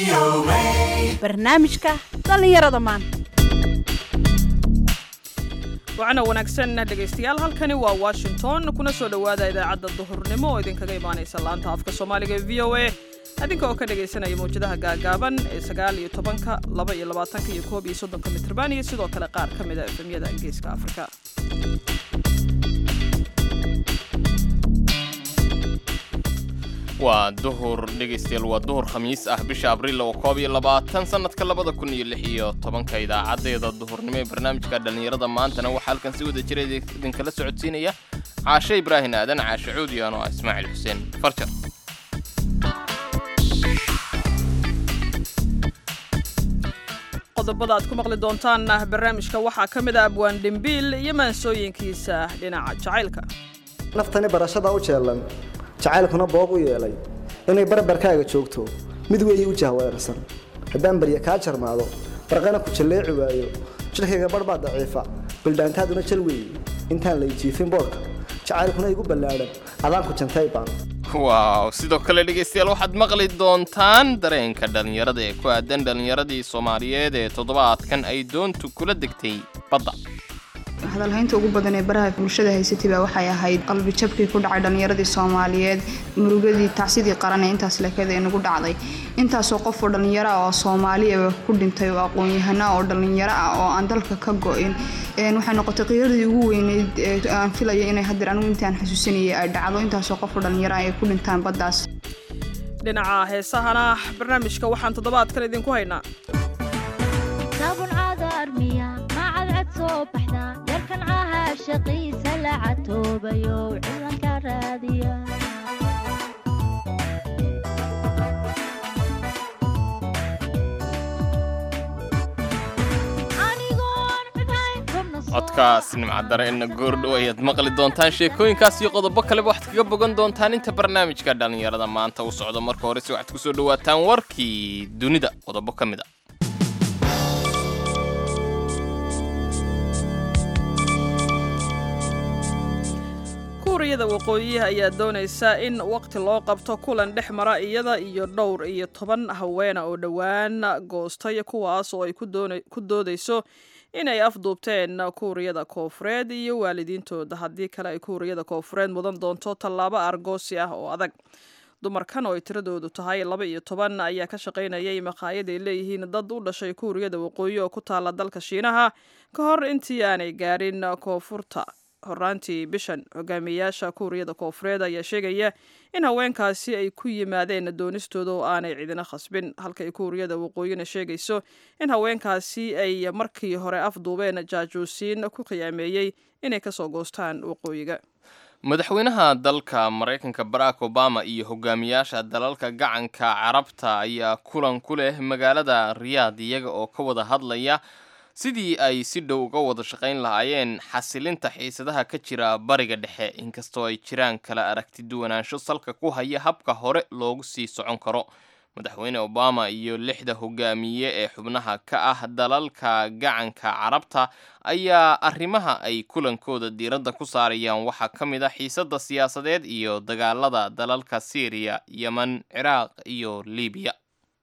barnaamijka dhallinyarada maanta wacana wanaagsan dhegaystayaal halkani waa washington kuna soo dhowaada idaacadda duhurnimo oo idinkaga imaanaysa laanta afka soomaaliga ee v o a adinka oo ka dhagaysanaya mawjadaha gaagaaban ee sagaal iyo tobanka laba iyo labaatanka iyo koob iyo soddonka mitrban iyo sidoo kale qaar ka mid a efemyada geeska afrika waa duhur dhegaystayaal waa duhur khamiis ah bisha abriil oo koob iyo labaatan sannadka labada kun iyo lix iyo tobanka idaacadeeda duhurnimo ee barnaamijka dhallinyarada maantana waxaa halkan si wada jira idinkala socodsiinaya caashe ibraahin aadan caashe cuudi ano ah ismaaciil xuseen farjar qodobada aad ku maqli doontaan barnaamijka waxaa ka mid a abwaan dhimbiil iyo maansooyinkiisa dhinaca jacaylka naftani barashada u jeellan jacaylkuna booq u yeelay inay barbarkaaga joogto mid weeye u jahweerarsan haddaan barya kaa jarmaado barqana ku jalleeci waayo jidhkayga barh baa daciifa bildhaantaaduna jal weeye intaan lay jiifin boodhka jacaylkuna igu ballaadhan adaan ku jantay baan waaw sidoo kale dhegaystayaal waxaad maqli doontaan dareenka dhallinyarada ee ku aadan dhallinyaradii soomaaliyeed ee toddobaadkan ay doontu kula degtay badda hadalhaynta ugu badan ee baraha bulshada haysatay baa waxay ahayd qalbi jabkii ku dhacay dhallinyaradii soomaaliyeed murugadii tacsidii qaran ee intaas leekada ee nagu dhacday intaasoo qof oo dhallinyaro ah oo soomaaliya ku dhintay oo aqoon-yahana oo dhallinyaro ah oo aan dalka ka go-in waxay noqotay qiiradii ugu weyneyd aan filaya inay hadeer anigu intaan xasuusanayay ay dhacdo intaasoo qof oo dhallinyaro ah ay ku dhintaan baddaas dhinaca heesahana barnaamijka waxaan toddobaadkan idinku haynaa yarkan caha shaqiisa la catoobayo cilanka raadiya codkaas nimcadare ina goordhow ayaad maqli doontaan sheekooyinkaas iyo qodobo kaleba waxaad kaga bogan doontaan inta barnaamijka dhallinyarada maanta u socdo marka horese waxaad ku soo dhowaataan warkii dunida qodobo ka mid a kuuriyada waqooyiha ayaa doonaysa in waqti loo qabto kulan dhex mara iyada iyo dhowr iyo toban haweena oo dhowaan goostay kuwaas oo ay ku doodayso inay afduubteen kuuriyada koofureed iyo waalidiintooda haddii kale ay kuuriyada koofureed mudan doonto tallaabo argoosi ah oo adag dumarkan oo ay tiradoodu tahay laba iyo toban ayaa ka shaqaynayay maqaayad ay leeyihiin dad u dhashay kuuriyada waqooyi oo ku taala dalka shiinaha ka hor intii aanay gaarin koonfurta horaantii bishan hogaamiyayaasha kuuriyada koofureed ayaa sheegaya in haweenkaasi ay ku yimaadeen doonistooda oo aanay cidina khasbin halka ay kuuriyada waqooyina sheegayso in haweenkaasi ay markii hore afduubeen jaajuusiin ku khiyaameeyey inay kasoo goostaan waqooyiga madaxweynaha dalka maraykanka barack obama iyo hogaamiyaasha dalalka gacanka carabta ayaa kulan ku leh magaalada riyaad iyaga oo ka wada hadlaya sidii ay si dhow uga wada shaqayn lahaayeen xasilinta xiisadaha ka jira bariga dhexe inkastoo ay jiraan kala aragti duwanaansho salka ku haya habka hore loogu sii socon karo madaxweyne obama iyo lixda hogaamiye ee xubnaha ka ah dalalka gacanka carabta ayaa arrimaha ay kulankooda diiradda ku saarayaan waxaa ka mid a xiisadda siyaasadeed iyo dagaalada dalalka syriya yemen ciraaq iyo libiya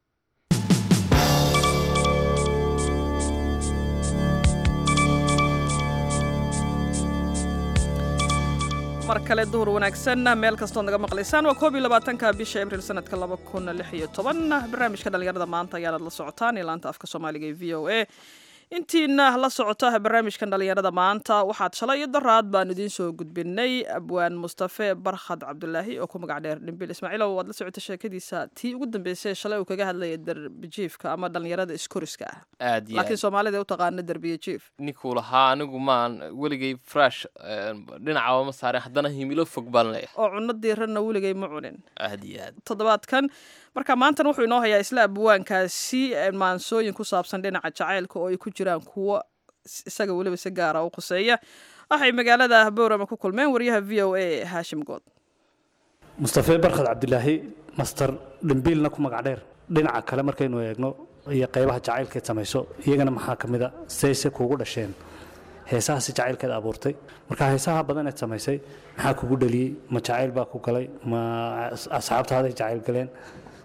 mar kale duhur wanaagsan meel kastood naga maqlaysaan waa koob iyo labaatanka bisha abriil sanadka laba kun lix iyo toban barnaamijka dhallinyarada maanta ayaanad la socotaan ee laanta afka soomaaliga ee v o a intiina la socota barnaamijkan dhallinyarada maanta waxaad shalay iyo daraad baan idiin soo gudbinay abwaan mustafe barkhad cabdulaahi oo ku magac dheer dhimbil ismaaciilow waad la socota sheekadiisa tii ugu dambeysay shalay uu kaga hadlaya derbijiifka ama dhallinyarada iskoriska ah aad iyo laakiin soomaalida u taqaana derbiye jiif ninkuu lahaa anigu maan weligay fresh dhinacaba ma saarin haddana himilo fog baan leeyahay oo cunno diiranna weligay ma cunin aad iyo aad toddobaadkan marka maantana wuxuu inoo hayaa isla abwaankaasi maansooyin ku saabsan dhinaca jacaylka oo ay ku jiraan kuwo isaga weliba si gaara u khuseeya waxay magaalada boorama ku kulmeen wariyaha v o a haashim good mustafe barkhad cabdilaahi master dhimbiilna ku magac dheer dhinaca kale markaynu eegno iyo qaybaha jacaylkeed samayso iyagana maxaa ka mid a sayse kuugu dhasheen heesahaasi jacaylkeed abuurtay marka heesaha badan eed samaysay maxaa kugu dhaliyey ma jacayl baa ku galay ma asxaabtaaday jacayl galeen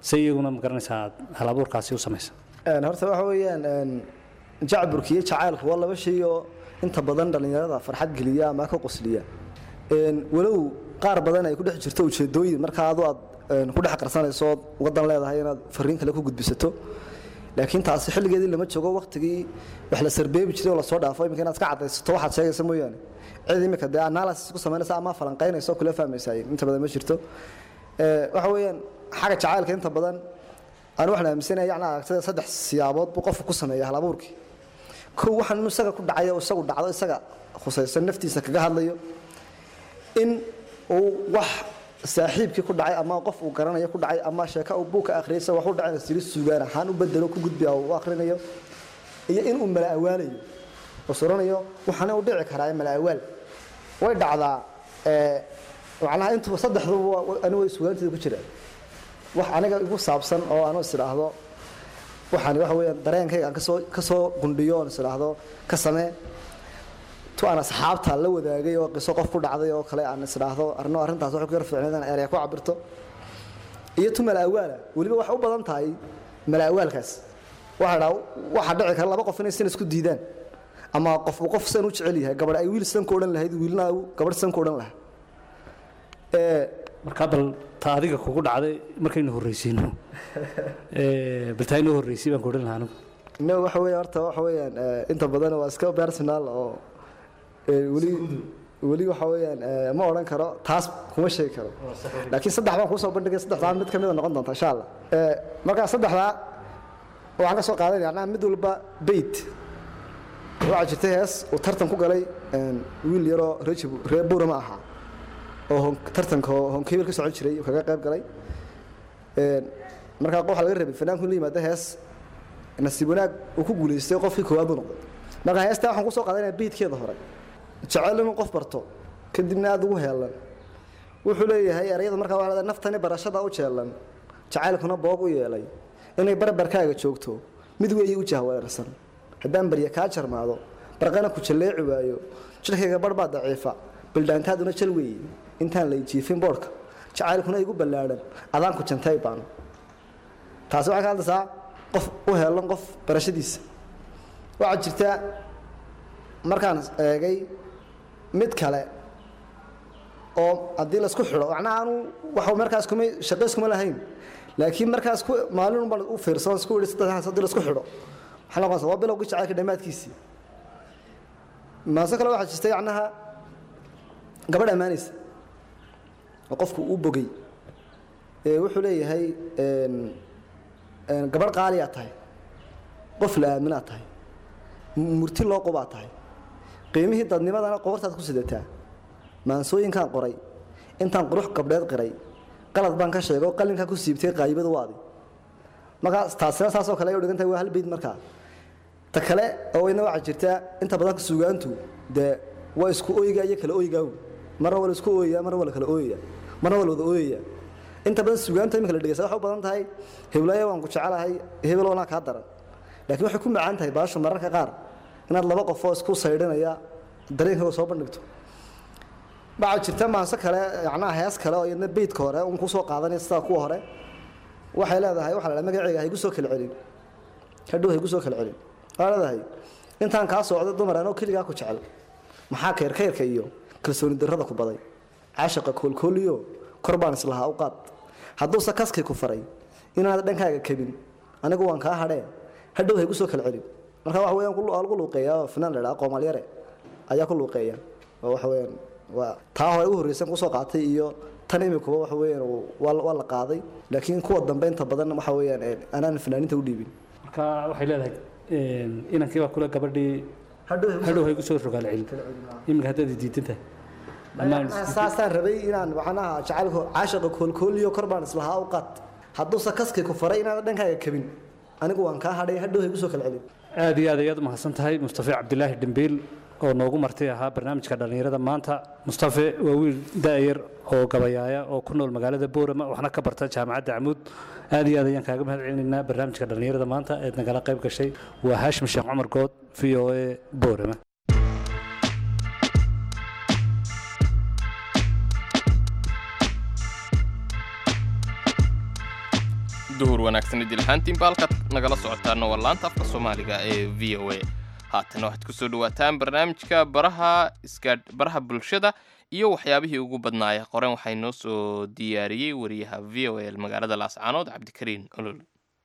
se iyaguna ma garanaysaa aad hal abuurkaasi u samaysa Een, horta waxa weeyaan een, jacburka iyo jacaylku waa laba shay oo inta badan dhallinyarada farxad geliya ama ka qosliya Een, walow qaar badan ay ku dhex jirto ujeedooyin marka adu aad een, ku dhex qarsanayso ood wadan leedahay inaad fariin kale ku gudbisato laakiin taasi xilligeedii lama joogo waqtigii wax la sarbeebi jiray oo lasoo dhaafo iminka inaad ka cadaysato waxaad sheegaysa mooyaane cid iminka dee analysis ku samaynaysa ama falanqaynaysa oo kula fahmaysa inta badan ma jirto Ee, waxa weeyaan xagga jacaylka inta badan aan waxaan aaminsanahay yacni aragtida saddex siyaabood buu qofku ku sameeya hal abuurkii kow waxaan inuu isaga ku dhacay oo isagu dhacdo isaga khusaysan naftiisa kaga hadlayo in uu wax saaxiibkii ku dhacay ama qof uu garanayo ku dhacay ama sheeko uu buug ka akhriyay isaga wax u dhacay siri sugaan ahaan u bedelo ku gudbiya oo u akhrinayo iyo in uu mala awaalayo oo suranayo waxaana u dhici karaa mala awaal way dhacdaa ee macnaha intuba saddexduba anigu way sugaanteeda ku jiraan wax aniga igu saabsan oo aan is idhaahdo waxaan waxa weeyaan dareenkayga aan kasoo kasoo gundhiyo oon is idhaahdo ka samee tu aan asxaabta la wadaagay oo qiso qof ku dhacday oo kale aan is idhaahdo arno arrintaas waxay ku yar fiicneed aan eraya ku cabirto iyo tu mala awaala weliba waxay u badan tahay mala awaalkaas waxaa dhaa waxaa dhici kara laba qof inay sin isku diidaan ama qof uu qof san u jecel yahay gabadh ay wiil san ku odhan lahayd wiilna uu gabadh san ku odhan lahaa ee markaa bal ta adiga kugu dhacday markaynu horreysiino Ee, bal taa inoo horreysay baan ku odhan lahaa anigu no waxa weeye horta waxa weeyaan eh, inta badan waa iska personal oo eh, weli weli waxa weeyaan eh, ma odhan karo taas kuma sheegi karo laakiin saddex baan kusoo bandhigay saddexdaa mid ka mid a noqon doonta insha allah Eh, markaa saddexdaa waxaan ka soo qaadanaya macnaha mid walba beyt waxaa jirtay hees uu tartan ku galay een, wiil yaroo reer Jibu- reer buura ma aha oo hon- tartanka oo honkebil ka socon jiray uu kaga qayb galay Een, markaa waxaa laga rabay fanaanku in la yimaado hees nasiib wanaag uu ku guulaystay qofkii koowaad buu noqday marka heestaa waxaan kusoo qaadanaya beydkeeda hore jecel inuu qof barto kadibna aada ugu heelan wuxuu leeyahay erayada markaa waxaa leedahay naftani barashada u jeelan jacaylkuna boog u yeelay inay barbarkaaga joogto mid weeye u jahweerarsan haddaan barya kaa jarmaado barqana ku jalleeci waayo jidhkayga barh baa daciifa bildhaantaaduna jal weeye intaan lay jiifin boodhka jacaylkuna igu ballaadhan adaan ku jantay baano taasi waxay ka hadlaysaa qof u heelan qof barashadiisa waxaa jirta markaan eegay mid kale oo haddii laisku xidho macnaha anu wax markaas kuma shaqays kuma lahayn laakiin markaas ku maalin baan u fiirsan isku idhi saddexdaas haddii laisku xidho waxaa noqonaysa waa bilowgii jacaylka dhammaadkiisii maaso kale waxaa jirta yacnaha gabadh ammaanaysa oo qofku uu bogay ee wuxuu leeyahay een een gabadh qaaliyaa tahay qof la aaminaad tahay m- murti loo qubaa tahay qiimihii dadnimadana qobartaad ku sidataa maansooyinkaan qoray intaan qurux gabdheed qiray qalad baan ka sheego qalinkaa ku siibtay qaayibadu waadi markaa taasina saasoo kale ay u dhigan tahay waa hal beyd markaa ta kale oo ina waxaa jirta inta badan suugaantu dee waa isku ooyiga iyo kala ooyigaagu marna waa la isku ooyaya marna waa la kala ooyaya marna waa la wada ooyaya inta badan suugaanta iminka la dhegeysta waxay u badan tahay heblaayo waan ku jecelahay hebel wanaa kaa daran laakiin waxay ku macaan tahay baashu mararka qaar inaad laba qofoo isku saydhinaya dareenkooda soo bandhigto waxaa jirta maanse kale yacnaha hees kale oo iyadna beydka hore un kusoo qaadanaya sidaa kuwa hore waxay leedahay waxaa la dhaha magaceyga haygu soo kala celin hadhow haygu soo kala celin waxaa leedahay intaan kaa socday dumar anoo keligaa ku jecel maxaa keyrkayrka iyo kalsooni darrada ku baday caashaqa koolkooliyo kor baan islahaa u qaad hadduuse kaskii ku faray inaad dhankaaga kabin anigu waan kaa hadhee hadhow haygu soo kala celin marka waxa weeyaan ku- waa lagu luuqeeya oo finaan la dhaha qoomalyare ayaa ku luuqeeya oo waxa weeyaan waa taa hore u horreysan kusoo qaatay iyo tan imikuba waxa weeyaan uu- waa la- waa la qaaday laakiin kuwa dambe inta badan waxa weeyaan ee, anaan fanaaniinta u dhiibin marka waxay leedahay een, inankii baa kule gabadhii hadhow haygu soo rogaal celin iminka haddaad diidan tahay Dhammaan is- saasaan rabay inaan macnaha jacaylka caashaqa koolkooliyo kor baan islahaa u qaad hadduuse kaskii ku faray inaad dhankaaga kabin anigu waan kaa hadhay hadhow haygu soo kala celin aad iyo aad ayaad umahadsan tahay mustafe cabdilaahi dhimbiil oo noogu martay ahaa barnaamijka dhallinyarada maanta mustafe waa wiil da'yar oo gabayaaya oo ku nool magaalada boorama waxna ka barta jaamacadda camuud aad iyo aad ayaan kaaga mahad celinaynaa barnaamijka dhallinyarada maanta eed nagala qayb gashay waa haashim sheekh cumar good v o a boorama duhur wanaagsan idil ahaantiin baalkaad nagala socotaana waa laanta afka soomaaliga ee v o a haatana waxaad kusoo dhawaataan barnaamijka baraha isgaadh baraha bulshada iyo waxyaabihii ugu badnaaya qoren waxaa inoo soo diyaariyey wariyaha v o a magaalada laascaanood cabdikariin olol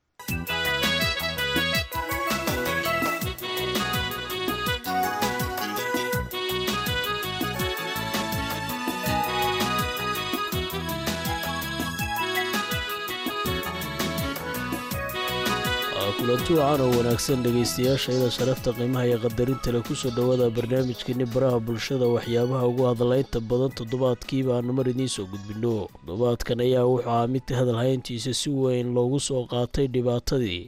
kulanti wacan oo wanaagsan dhegaystayaashayda sharafta qiimaha iyo qadarinta leh kusoo dhowaada barnaamijkeeni baraha bulshada waxyaabaha ugu hadalaynta badan toddobaadkii baanu mar idiin soo gudbinno toddobaadkan ayaa wuxuu ahaa mid hadalhayntiisa si weyn loogu soo qaatay dhibaatadii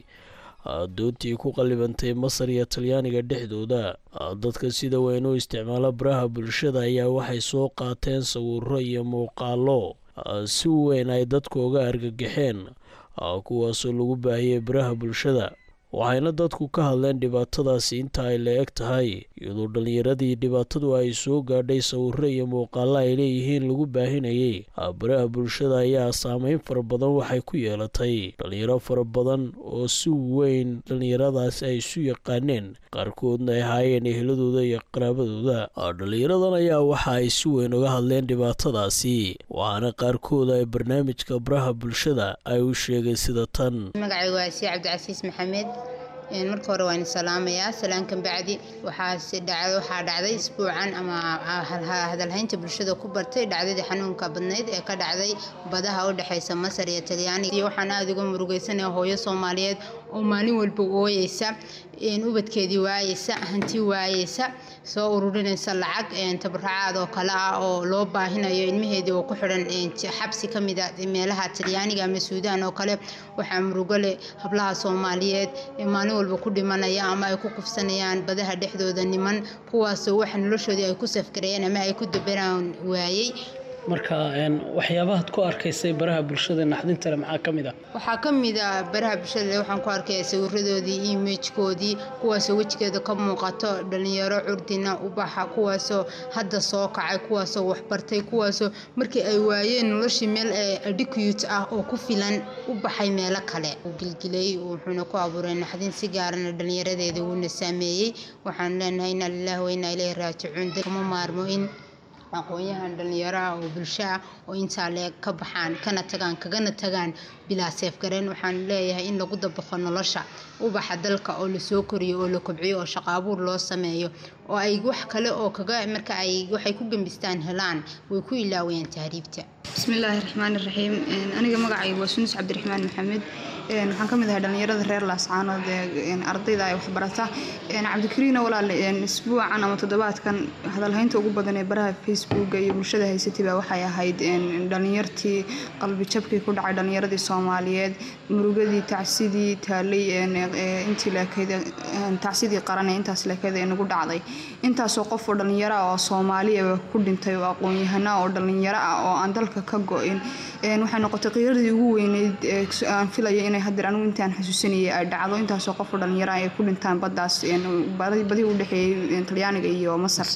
doontii ku qallibantay masar iyo talyaaniga dhexdooda dadka sida weyn u isticmaala baraha bulshada ayaa waxay soo qaateen sawiro iyo muuqaalo si weyn ay dadku uga argagaxeen kuwaasoo lagu baahiyey baraha bulshada waxayna dadku ka hadleen dhibaatadaasi inta ay la eg tahay iyadoo dhallinyaradii dhibaatadu ay soo gaadhay sawiro iyo muuqaalo ay leeyihiin lagu baahinayay baraha bulshada ayaa saameyn fara badan waxay ku yeelatay dhallinyaro fara badan oo si weyn dhallinyaradaasi ay isu yaqaaneen qaarkoodna ay ahaayeen eheladooda iyo qaraabadooda dhallinyaradan ayaa waxa ay si weyn uga hadleen dhibaatadaasi waxaana qaarkood ay barnaamijka baraha bulshada ay u sheegay sida tan magacaygu waa sii cabdicasiis maxamed marka hore waan salaamayaa salaankan bacdi waxaa dhacday isbuucan ama hadalhaynta bulshada ku bartay dhacdadii xanuunka badnayd ee ka dhacday badaha u dhexeysa masar iyo talyaaniga iyo waxaan aada uga murugeysanaya hooyo soomaaliyeed oo maalin walba ooyeysa ubadkeedii waayeysa hanti waayeysa soo ururinaysa lacag tabarracaad oo kale ah oo loo baahinayo ilmaheedii oo ku xidhan xabsi ka mida meelaha talyaaniga ama suudaan oo kale waxaa murugo leh hablaha soomaaliyeed ee maalin walba ku dhimanaya ama ay ku kufsanayaan badaha dhexdooda niman kuwaasoo waxa noloshoodii ay ku safgarayeen ama ay ku dabaraan waayey marka waxyaabahaad ku arkaysay baraha bulshada naxdintale maxaa ka mid ah waxaa ka mid a baraha bulshada waxaan ku arkaya sawiradoodii imajkoodii kuwaasoo wejigeeda ka muuqato dhalinyaro curdina ubaxa kuwaasoo hadda soo kacay kuwaasoo waxbartay kuwaasoo markii ay waayeen noloshii meel adicute ah oo ku filan u baxay meelo kale uu gilgilay wuxuuna ku abuuray naxdin si gaarana dhalinyaradeeda wuuna saameeyey waxaan leenahay inaa lilahi wa inaa ileyhi raajicuun kama maarmo in aqoon-yahan dhalinyaraha oo bulshaha oo intaa leeg ka baxaan kana tagaan kagana tagaan bilaa seefgareen waxaan leeyahay in lagu dabaqo nolosha ubaxa dalka oo lasoo koriyo oo la kobciyo oo shaqaabuur loo sameeyo oo ay wax kale oo kaga marka ay waxay ku gembistaan helaan way ku ilaawayaan tahriibta bismillaahi raxmaani raxiim aniga magacaygu waa sunis cabdiraxmaan maxamed waxaan ka mid ahay dhallinyarada reer laascaanood ee ardayda ay waxbarata cabdikariina walaal isbuucan ama toddobaadkan hadalhaynta ugu badan ee baraha facebooka iyo bulshada haysatay waxay ahayd dhallinyartii qalbi jabkii ku dhacay dhallinyaradii soomaaliyeed murugadii tacsidii taalay intii leekeyd tacsidii qaran ee intaas leekeyd ee nagu dhacday intaasoo qof oo dhallinyaro ah oo soomaaliya ku dhintay oo aqoon-yahana oo dhallinyaro ah oo aan dalka ka go-in waxay noqotay qiiradii ugu weyneyd aan filaya inay hadeer anigu intaan xasuusanayay ay dhacdo intaasoo qofoo dhallinyaro ay ku dhintaan baddaas badii u dhexeeyey talyaaniga iyo masar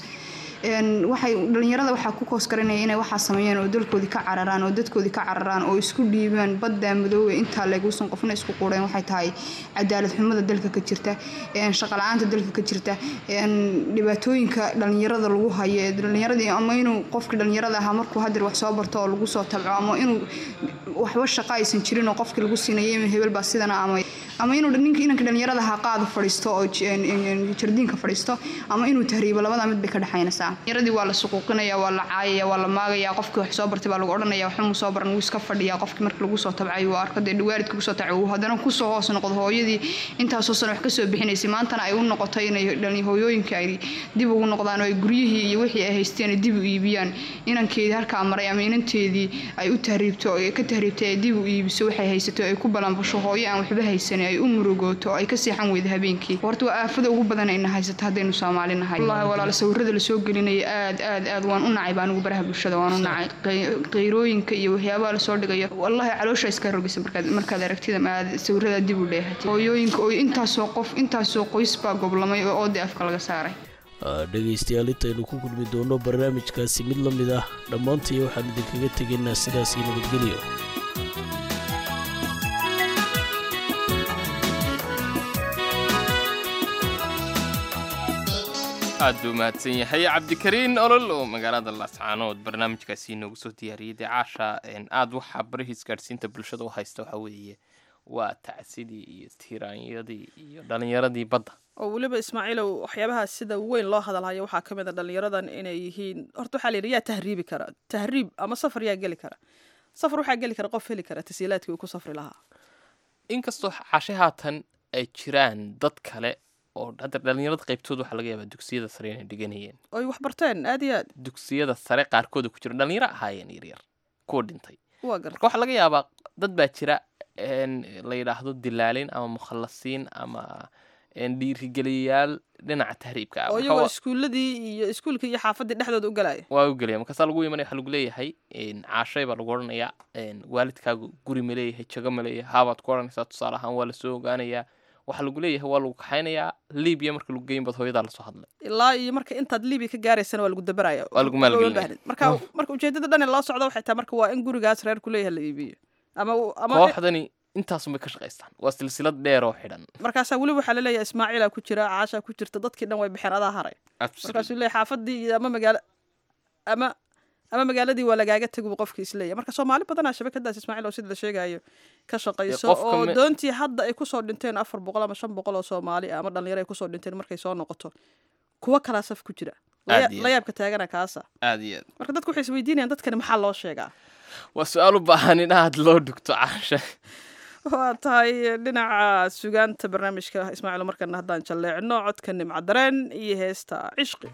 waxay dhalinyarada waxaa ku koos garanaya inay waxaa sameeyeen oo dalkoodii ka cararaan oo dadkoodii ka cararaan oo isku dhiibaan badda madoobe intaa leeguusan qofna isku quureen waxay tahay cadaalad xumada dalka ka jirta shaqala-aanta dalka ka jirta dhibaatooyinka dhalinyarada lagu hayo dhalinyaradii ama inuu qofkii dhalinyarada ahaa markuu hadeer wax soo barto oo lagu soo tabco ama inuu waxba shaqa aysan jirin oo qofkii lagu siinayo hebel baa sidana ama ama inuu ninka inanka dhalinyarada ahaa qaada fadhiisto oo jardiinka fadhiisto ama inuu tahriibo labada mid bay ka dhexaynaysaa yaradii waa la suquuqinaya waa la caayaya waa la maagaya qofkii wax soo bartay baa lagu odhanaya waxba soo baran wuu iska fadhiyaa qofkii markii lagu soo tabcay uu arko dee waalidka kusoo tacay uu haddana kusoo hoos noqdo hooyadii intaasoo sano wax kasoo bixinaysay maantana ay u noqotay inay hooyooyinka ay dib ugu noqdaan oo ay guryihii iyo wixii ay haysteen ay dib u iibiyaan inankeedii halkaa maray ama inanteedii ay u tahriibto oo ka tahriibtay ay dib u iibiso waxay haysato ay ku balanbasho hooyo aan waxba haysanin ay u murugooto oo ay ka seexan weyda habeenkii horta waa aafada ugu badan ayna haysato haddaynu soomaali nahay wallahi walaal sawirada lasoo gelinaya aad aad aad waan u nacay baa anigu baraha bulshada waan u nacay qeyrooyinka iyo waxyaabaha lasoo dhigayo wallahi caloosha iska rogaysa markaad markaad aragtida ma aad sawirada dib u dheehatay hooyooyinka oo intaasoo qof intaasoo qoys baa goblamay oo oodii afka laga saaray dhegaystayaal intaynu ku kulmi doono barnaamijkaasi mid la mid ah dhammaantii waxaan idinkaga tegaynaa sidaasii nabadgelyo aad buu mahadsan yahay cabdikariin olol oo magaalada laascaanood barnaamijkaasi noogu soo diyaariyey dee caasha aad waxaa barihi isgaadhsiinta bulshada u haysta waxaa weeye waa tacsidii iyo tiiraanyadii iyo dhallinyaradii badda oo weliba ismaaciilow waxyaabaha sida weyn loo hadalhayo waxaa ka mid a dhallinyaradan inay yihiin horta waxaa la yidhi yaa tahriibi kara tahriib ama safar yaa geli kara safar waxaa geli kara qof heli kara tasiilaadkii uu ku safri lahaa inkastoo cashe haatan ay jiraan dad kale oo hadda dhallinyarada qaybtooda waxaa laga yaabaa dugsiyada sare inay dhiganayeen oy wax barteen aad iyo aad dugsiyada sare qaarkooda ku jira dhallinyaro ahaayeen yaryar kuwa dhintay waa garta marka waxaa laga yaabaa dad baa jira la yidhaahdo dilaalin ama mukhallasiin ama dhiirigeliyayaal dhinaca tahriibka ah oo iyagoo iskuuladii iyo iskuulkii iyo xaafadii dhexdooda u galaya waa u gelaya markaasaa lagu imanaya waxaa lagu leeyahay caashay baa lagu odhanayaa waalidkaagu guri ma leeyahay jago ma leeyahay haabaad ku odhanaysaa tusaale ahaan waa lasoo ogaanayaa waxaa lagu leeyahay waa lagu kaxaynayaa libiya marka lagu geyn bad hooyadaa lasoo hadlay ilaa iyo marka intaad libiya ka gaaraysana waa lagu dabaraya waa lagu maalgelinaya marka marka ujeedada dhan ee loo socda waxay tahay marka waa in gurigaas reer ku leeyahay la iibiyo ama ama kooxdani intaasun bay ka shaqaystaan waa silsilad dheer oo xidhan markaasaa weliba waxaa laleeyahay ismaaciila ku jira caashaa ku jirta dadkii dhan way baxeen adaa haray markaasuu leeyahay xaafadii iyo ama magaalo ama ama magaaladii waa lagaaga tegi buu qofkii isleeyahay marka soomaali badanaa shabakadaas ismaaciil oo sida la sheegayo ka shaqayso oo doontii hadda ay kusoo dhinteen afar boqol ama shan boqol oo soomaali ama dhalinyaro ay kusoo dhinteen markay soo noqoto kuwa kalaa saf ku jira la yaabka taagana kaasa aad iyo aad marka dadku waxay isweydiinayaan dadkani maxaa loo sheegaa waa su-aal u baahan in aad loo dhugto caasha waa tahay dhinaca sugaanta barnaamijka ismaaciil markana haddaan jalleecno codka nimca dareen iyo heesta cishqi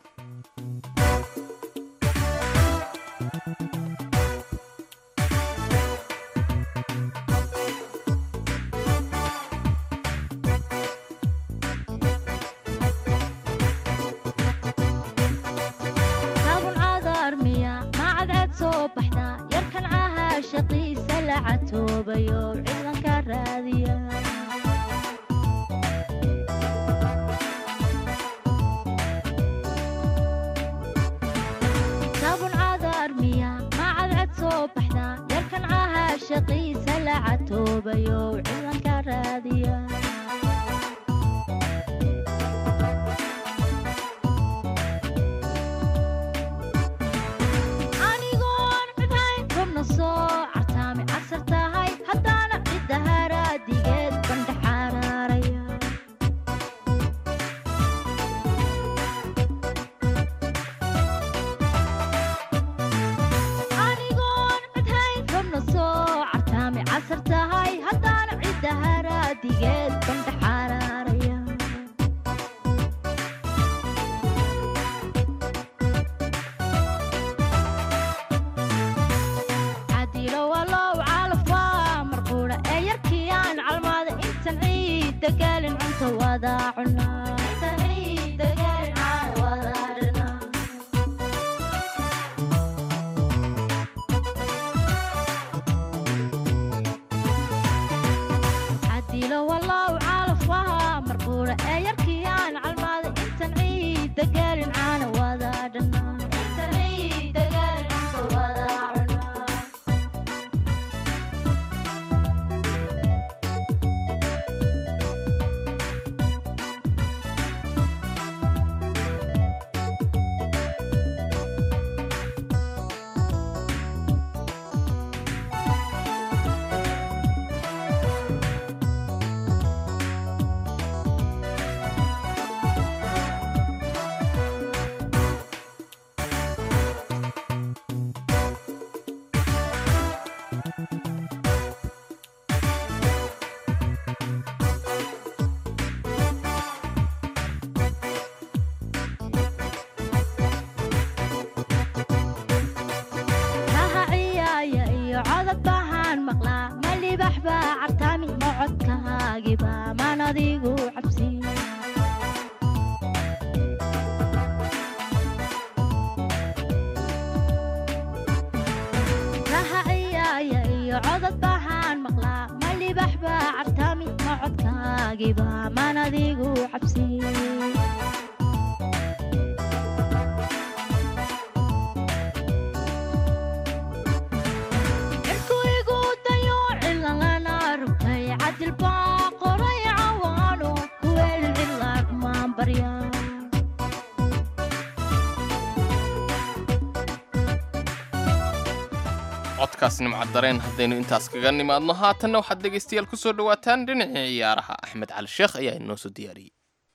saabun cadarmiya macadcad soo baxda yarkan cahaa shaqiisa la catoobayo ciidanka raadiya saabun cadarmiya macadcad soo baxda yarkan cahaa shaqiisa la catoobayo ciidanka raadiya anigoon cidhayn rabna soo cartaami casar tahay haddaana cidda haraadigeed bandha xaraaraya anigoon cidhayn rabna soo cartaami casar tahay haddaana cidda haraadigeed bandha xaraaraya cadilo walow calafwa marquudha ee yarkii aan calmaada intan ciidda gaalin cunta wada cunaa Intan ciidda gaalin caan wada cunaa. cadilo walow calafwa marquudha ee yarkii aan calmaada intan ciidda gaalin caana wada dhanaa Intan ciidda gaalin cunta wada cunaa kaha ciyaaya iyo codod bahaan maqlaa ma libax baa cartaami ma codkahaagiba maan adigu cabsi kaha ciyaaya iyo codod bahaan maqlaa ma libax baa cartaami ma codkahaagiba maan adigu cabsi cirku igu dayo cilalana rugtay cadil baa qoray cawaano kuweel cilaag maan barya codkaas nimcad dareen haddaynu intaas kaga nimaadno haatanna waxaad dhegaystayaal ku soo dhowaataan dhinacii ciyaaraha axmed cali sheekh ayaa inoo soo diyaariyey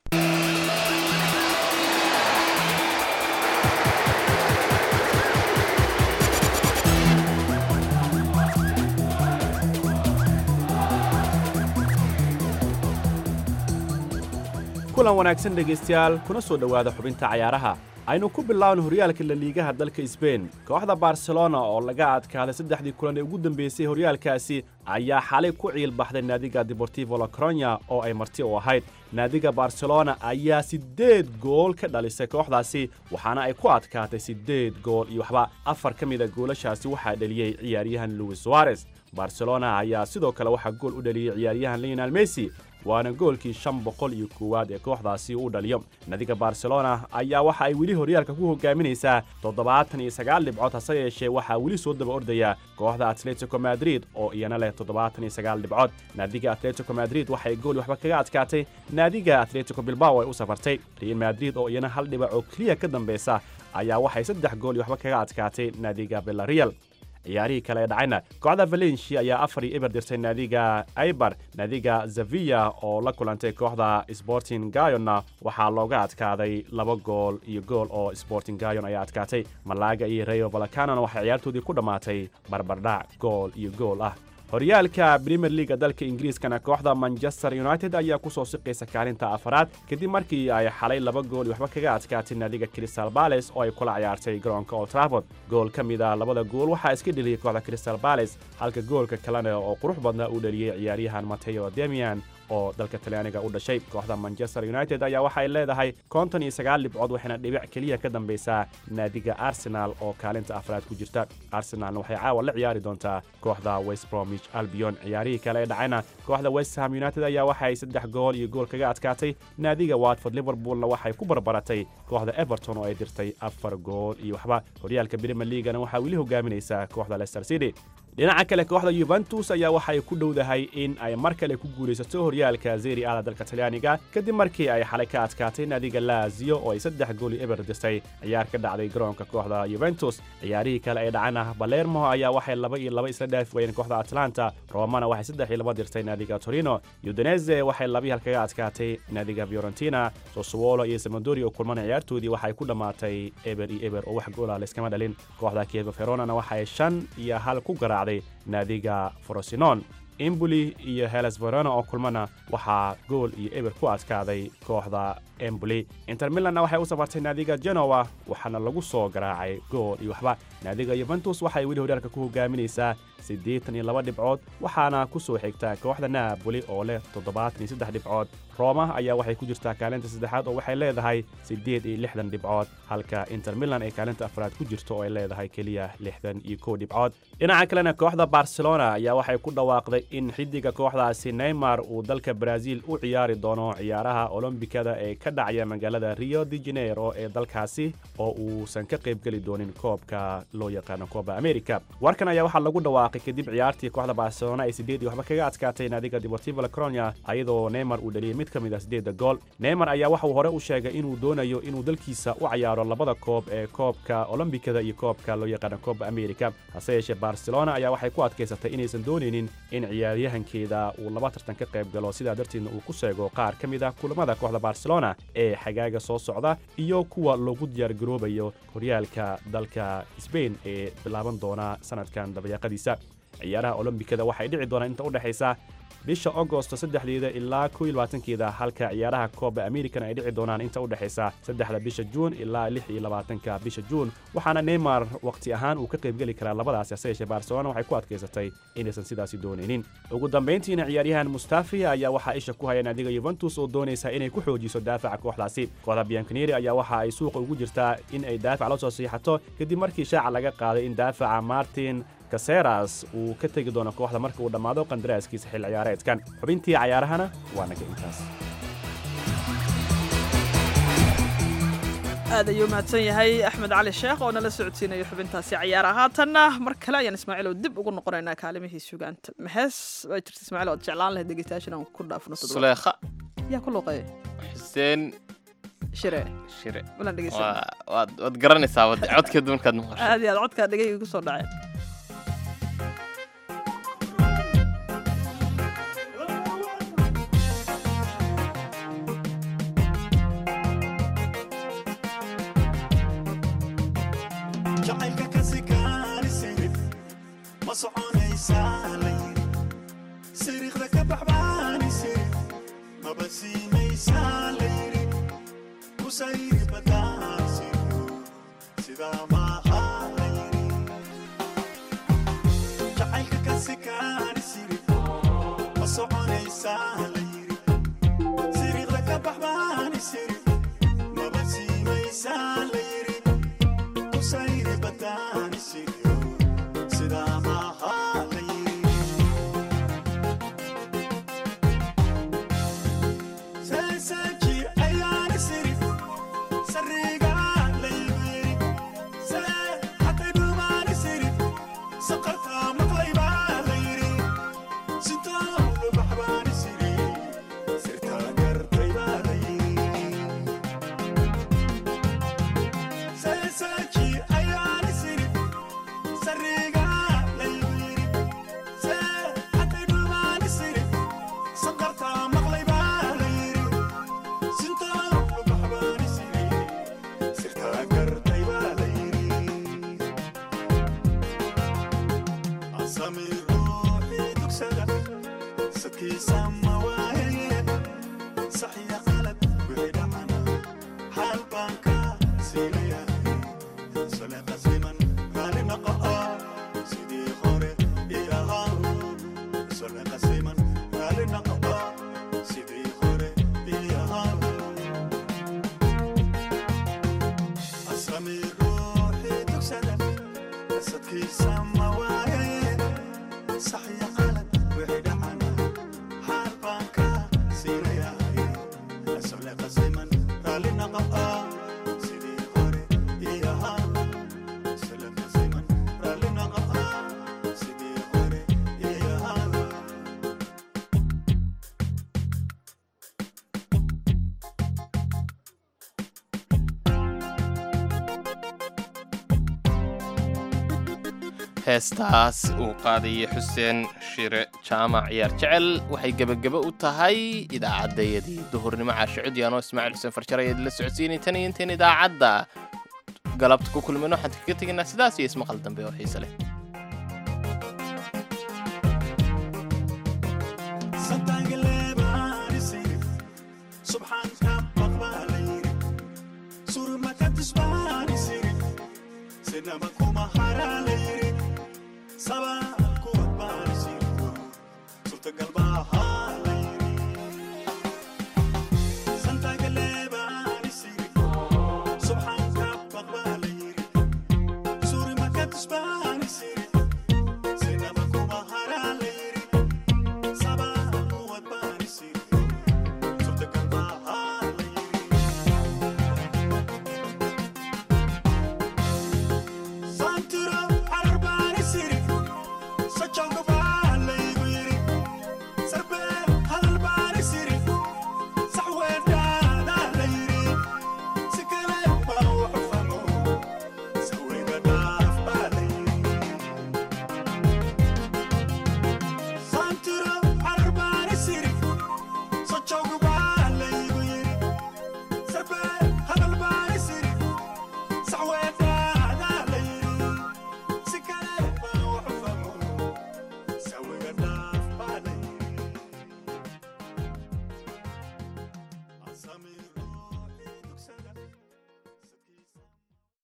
kulan wanaagsan dhegaystayaal kuna soo dhowaada xubinta cayaaraha aynu ku bilaawno horyaalka laliigaha dalka sbein kooxda barcelona oo laga adkaaday saddexdii kulan ee ugu dambeysay horyaalkaasi ayaa xalay ku ciilbaxday naadiga deportivo la coronya oo ay marti u ahayd naadiga barcelona ayaa siddeed gool ka dhalisay kooxdaasi waxaana ay ku adkaatay siddeed gool iyo waxba afar ka mida goolashaasi waxaa dheliyey ciyaaryahan luis suarez barcelona ayaa sidoo kale waxaa gool u dhaliyey ciyaaryahan leonel messi waana goolkii shan boqol iyo koowaad ee kooxdaasi uu dhaliyo nadiga barcelona ayaa waxa ay weli horyaalka ku hogaaminaysaa toddobaatan iyo sagaal dhibcood hase yeeshee waxaa weli soo daba ordaya kooxda atletico madrid oo iyana leh toddobaatan iyo sagaal dhibcood naadiga atletico madrid waxay gool waxba kaga adkaatay naadiga atletico bilbao ay u safartay real madrid oo iyana hal dhibac oo keliya ka dambaysa ayaa waxay saddex gool iyo waxba kaga adkaatay naadiga villarreal ciyaarihii kale ee dhacayna kooxda valencia ayaa afar iyo eber dirtay naadiga aibar naadiga zavia oo la kulantay kooxda sporting gayonna waxaa looga adkaaday laba gool iyo gool oo sporting gayon ayaa adkaatay malaga iyo rayo valacanona waxay ciyaartoodii ku dhammaatay barbardhac gool iyo gool ah horyaalka premier leaga dalka ingiriiskana kooxda manchester united ayaa ku soo siqaysa kaalinta afaraad kadib markii ay xalay laba gool iyo waxba kaga adkaatay naadiga crystal bales oo ay kula ciyaartay garoonka old trafford gool ka mid a labada gool waxaa iska dheliyey kooxda crystal bales halka goolka kalena oo qurux badna uu dheliyey ciyaaryahan mateo demian oo dalka talyaaniga u dhashay kooxda manchester united ayaa waxay leedahay konton iyo sagaal dhibcood waxayna dhibic keliya ka dambaysaa naadiga arsenal oo kaalinta afraad ku jirta arsenalna waxay caawa la ciyaari doontaa kooxda west bromwich albion ciyaarihii kale ee dhacayna kooxda west ham united ayaa waxay saddex gool iyo gool kaga adkaatay naadiga watford liverpoolna waxay ku barbaratay kooxda everton oo ay dirtay afar gool iyo waxba horyaalka premier leagana waxaa weli hogaaminaysaa kooxda leicester city dhinaca kale kooxda yuventus ayaa waxay ku dhowdahay in ay mar kale ku guulaysato horyaalka zeri ada dalka talyaaniga kadib markii ay xalay ka adkaatay naadiga laazio oo ay saddex gool iyo eber dirtay ciyaar ka dhacday garoonka kooxda yuventus ciyaarihii kale ee dhacana balermo ayaa waxay laba iyo laba isla dhaafi wayeen kooxda atlanta romana waxay saddex iyo laba dirtay naadiga torino udinese waxay labii hal kaga adkaatay naadiga fiorentina sosuolo iyo samandori oo kulmana ciyaartoodii waxay ku dhammaatay eber iyo eber oo wax goola layskama dhalin kooxda kievo veronana waxay shan iyo hal ku garaacday naadiga frosinon emboli iyo heles verona oo kulmana waxaa gool iyo eber ku adkaaday kooxda emboli inter milanna waxay u safartay naadiga genowa waxaana lagu soo garaacay gool iyo waxba naadiga yuventus waxay weli horyaalka ku hogaaminaysaa siddeetan iyo laba dhibcood waxaana ku soo xigta kooxda naaboli oo leh toddobaatan iyo saddex dhibcood rooma ayaa waxay ku jirtaa kaalinta saddexaad oo waxay leedahay siddeed iyo lixdan dhibcood halka inter milan ay kaalinta afraad ku jirto oo ay leedahay keliya lixdan iyo kow dhibcood dhinaca kalena kooxda barcelona ayaa waxay ku dhawaaqday in xiddiga kooxdaasi neymar uu dalka brazil u ciyaari doono ciyaaraha olombikada ee ka dhacaya magaalada rio de janeiro ee dalkaasi oo uusan ka qaybgeli doonin koobka loo yaqaano kooba america warkan ayaa waxaa lagu dhawaaqay kadib ciyaartii kooxda barcelona ay sideed iyo waxba kaga adkaatay naadiga deportivo la coronia ayadoo neymar uu dhaliyey mid ka mid ah sideedda gool neymar ayaa waxa uu hore u sheegay inuu doonayo inuu dalkiisa u cayaaro labada koob ee koobka olombikada iyo koobka loo yaqaano kooba america hase yeeshee barcelona ayaa waxay ku adkaysatay inaysan doonaynin in ciyaaryahankeeda uu laba tartan ka qayb galo sidaa darteedna uu ku sheego qaar ka mid ah kulamada kooxda barcelona ee xagaaga soo socda iyo kuwa loogu diyaargaroobayo horyaalka dalka sbain ee bilaaban doona sanadkan dabayaaqadiisa ciyaaraha olombikada waxay dhici doonaan inta u dhexaysa bisha agosto saddexdeeda ilaa kow iyo labaatankeeda halka ciyaaraha kooba american ay dhici doonaan inta u dhexaysa saddexda bisha juun ilaa lix iyo labaatanka bisha juun waxaana neymar waqti ahaan uu ka qaybgeli karaa labadaasi hase yeeshee barcelona waxay ku adkaysatay inaysan sidaasi doonaynin ugu dambayntiina ciyaaryahan mustafi ayaa waxaa isha ku haya naadiga yuventus oo doonaysa inay ku xoojiso daafaca kooxdaasi kooxda bianconeri ayaa waxa ay suuqa ugu jirtaa in ay daafac la soo siixato kadib markii shaaca laga qaaday in daafaca martin kaseras uu ka tegi doono kooxda marka uu dhammaado qandaraaskiisa xil ciyaareedkan xubintii cayaarahana waa naga intaas aad ayuu mahadsan yahay axmed cali sheekh oo nala socodsiinayo xubintaasi cayaara haatanna mar kale ayaan ismaaciilow dib ugu noqonaynaa kaalimihii sugaanta maxees waa jirta ismaaciil ood jeclaan lahayd dhegeystayaashan aan ku dhaafno suleekha yaa ku luuqeeya xuseen shire shire walaan dhegeysan Waa- waad waad garanaysaa wad codkeedu markaad maqasho aad iyo aad codkaa dhegayga ku soo dhaceen jacaylka ka sikaani sirif ma soconaysaa la yiri siriiqda ka baxbaani sirif maba siinaysaa la yiri kusayri badaan siryo sidaa maaha la yiri jacaylka ka sikaani sirif ma soconaysaa la yiri siriiqda ka baxbaani sirif maba siinaysaa la yiri kusayri badaan siryo sidaa maaha la yiri seeseeji ayaana sirif sariga laygu yiri see hatay dhumaani sirif saqartaa maqlaybaa la yiri sitoo lubaxbaani siri sirtaa gartaybaa la yiri seeseeji ayaana sirif sariga laygu yiri see hatay dhumaani sirif saqartaa maqlaybaa la yiri sitoo lubaxbaani siri sirtaa gartaybaa la yiri asami ruuxii dugsada sadkiisa ma waayaye saxiya qalad wixii dhacana xaal baan ka siinayahay sole qasiman raali noqo sidii hore ii ahaa sole qasiman raali noqo sidii hore ii ahaa asami ruuxii dugsada sadkiisa ma waayaye saxiya qalad wixii dhacana xaal baan ka siinayahay sole qasiman raali noqo sidii hore ii ahaa sole qasiman raali noqo sidii hore ii ahaa heestaas uu qaadayay xuseen shire jaamac ciyaar jecel waxay gebagebe u tahay idaacaddayadii duhurnimo caasho cudyaanoo ismaaciil xuseen farjar ayaad la socodsiinay tan iyo intayn idaacadda galabta ku kulmino waxaan kaga tegaynaa sidaas iyo ismaqal dambe oo xiise leh santaagaleebaani sirif subxaanka baqbaa la yiri surmaka tusbaani sirif sinaba kuma haraa la yiri sabaa kuwad baani sirif suurtagal baahaa la yiri santaagaleebaani sirif subxaanka baqbaa la yiri surmaka tusbaani sirif sinaba kuma haraa la yiri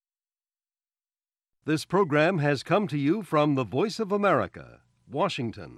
This program has come to you from the Voice of America, Washington.